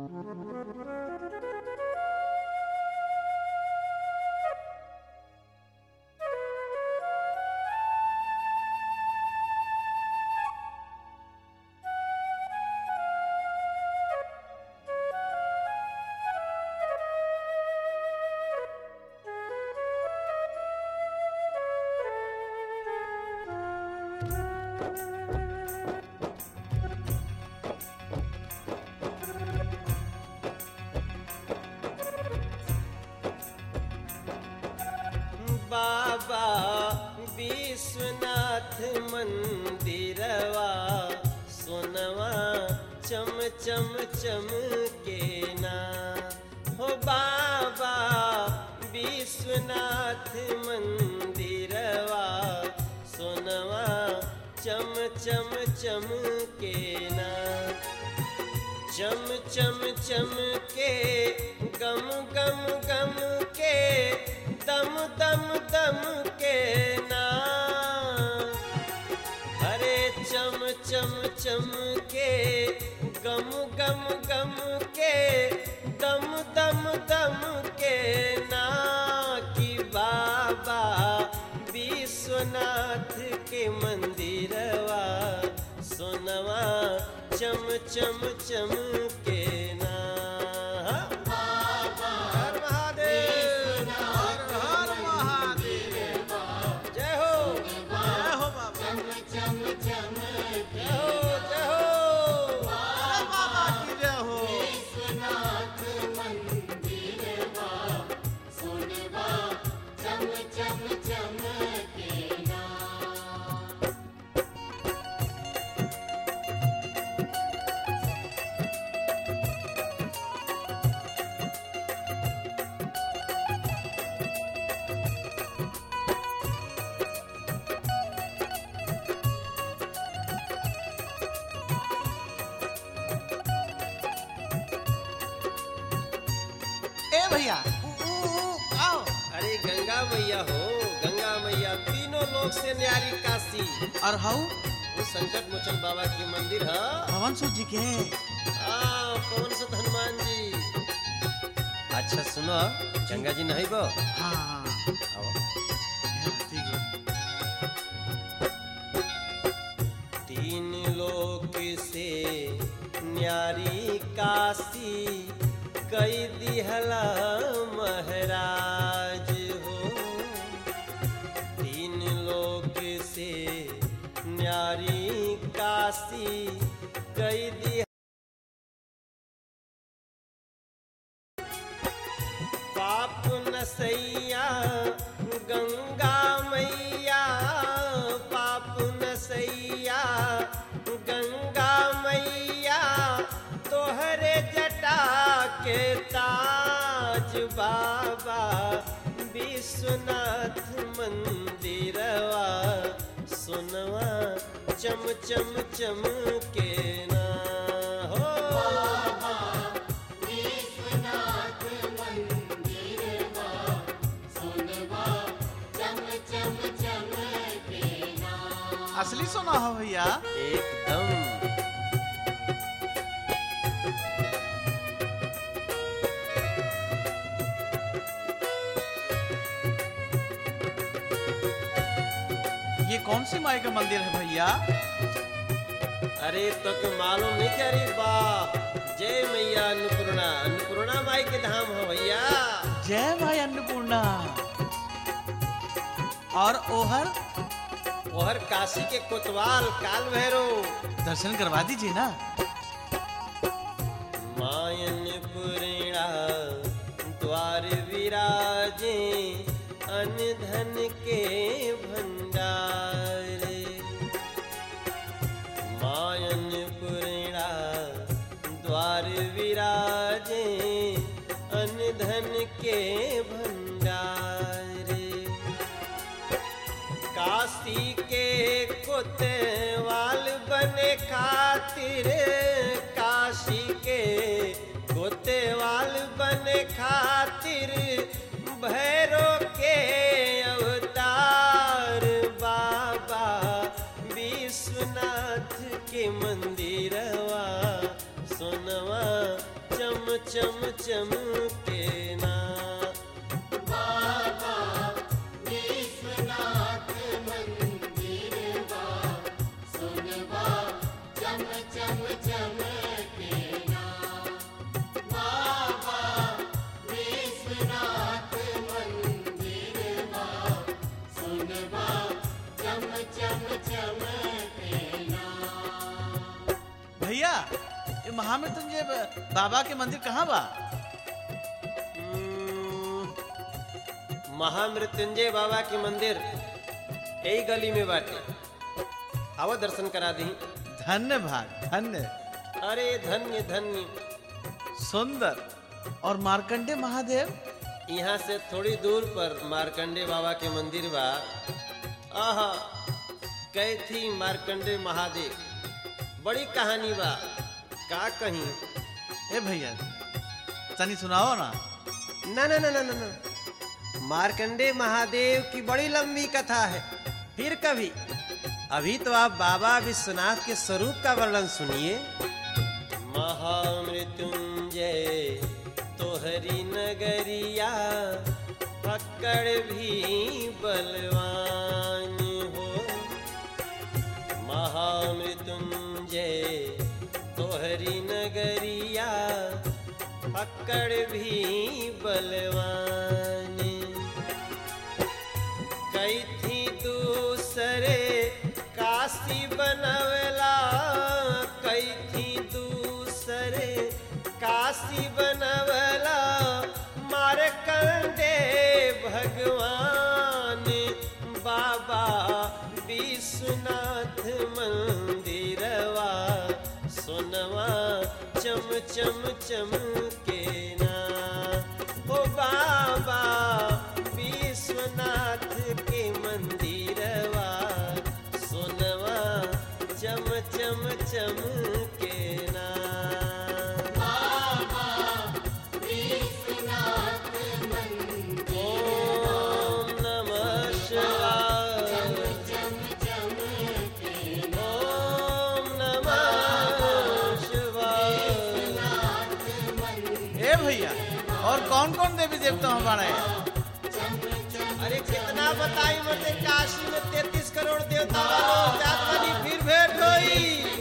बाबा विश्वनाथ मंदिरवा सोनवा चम चम चम के ना हो बाबा विश्वनाथ मंदिरवा सोनवा चम चम चम के ना चम चम चम के गम गम गम के दम दम दम के ना हरे चम चम चम के गम गम गम के दम दम दम के ना कि बाबा विश्वनाथ के मंदिरवा सोनवा चम चम चम के ना हर महादेव हर हर महादेव जय हो जय हो बाबा जय हो जय हो अरे बाबा की जय हो ए भैया ऊ, ऊ, ऊ, आओ अरे गंगा मैया हो गंगा मैया तीनों लोग से न्यारी काशी और हाउ वो संकट मोचन बाबा की मंदिर है भवन सूत जी के हाँ पवन सुत हनुमान जी अच्छा सुनो गंगा जी नहीं बो हाँ हाँ आओ हाँ, ठीक है तीन लोक से न्यारी काशी कई दिहला महाराज हो तीन लोक से न्यारी काशी कई दिह पाप नसैया गंगा मैया पाप नसैया गंगा मैया तोहरे जटा के ताज बाबा विश्वनाथ मंदिरवा सुनवा चम चम चम के ना हो असली सोना हो भैया एकदम ये कौन सी माई का मंदिर है भैया अरे तो के मालूम नहीं क्या रे बाप जय मैया अन्नपूर्णा अन्नपूर्णा माई के धाम हो भैया जय माई अन्नपूर्णा और ओहर और काशी के कोतवाल काल भैरव दर्शन करवा दीजिए ना मायन पुरेणा द्वार विराजे अनधन के भंडार मायन पुरेणा द्वार विराजे अनधन के भंडार काशी के कोतवाल बने खातिर काशी के कोतवाल बने खातिर भैरो के अवतार बाबा विश्वनाथ के मंदिरवा सोनवा चम चम चम के ना भैया ये महामृत्युंजय बाबा के मंदिर कहाँ बा हम्म, महामृत्युंजय बाबा के मंदिर यही गली में बाटे आओ दर्शन करा दी धन्य भाग धन्य अरे धन्य धन्य सुंदर और मार्कंडे महादेव यहाँ से थोड़ी दूर पर मार्कंडे बाबा के मंदिर बा आहा कैथी मार्कंडे महादेव बड़ी कहानी बा का कहीं ए भैया तनी सुनाओ ना ना ना ना ना ना ना मार्कंडे महादेव की बड़ी लंबी कथा है फिर कभी अभी तो आप बाबा विश्वनाथ के स्वरूप का वर्णन सुनिए महामृत्युंजय तोहरी नगरिया पकड़ भी बलवान हो महामृत्युंजय तोहरी नगरिया पकड़ भी बलवान कई थी दूसरे काशी बनवला कई थी दूसरे काशी बनवला मारकंडे भगवान बाबा विश्वनाथ मंदिरवा सोनवा चम चम चम के ना ओ बाबा विश्वनाथ के मंदिरवा सोनवा चम चम चम के ना ओम नमः शिवाय ओम नमः शिवाय ए भैया और कौन कौन देवी देवता हमारे अरे कितना बताई मते काशी में तैतीस करोड़ देवता वालों जात वाली फिर भेंट होई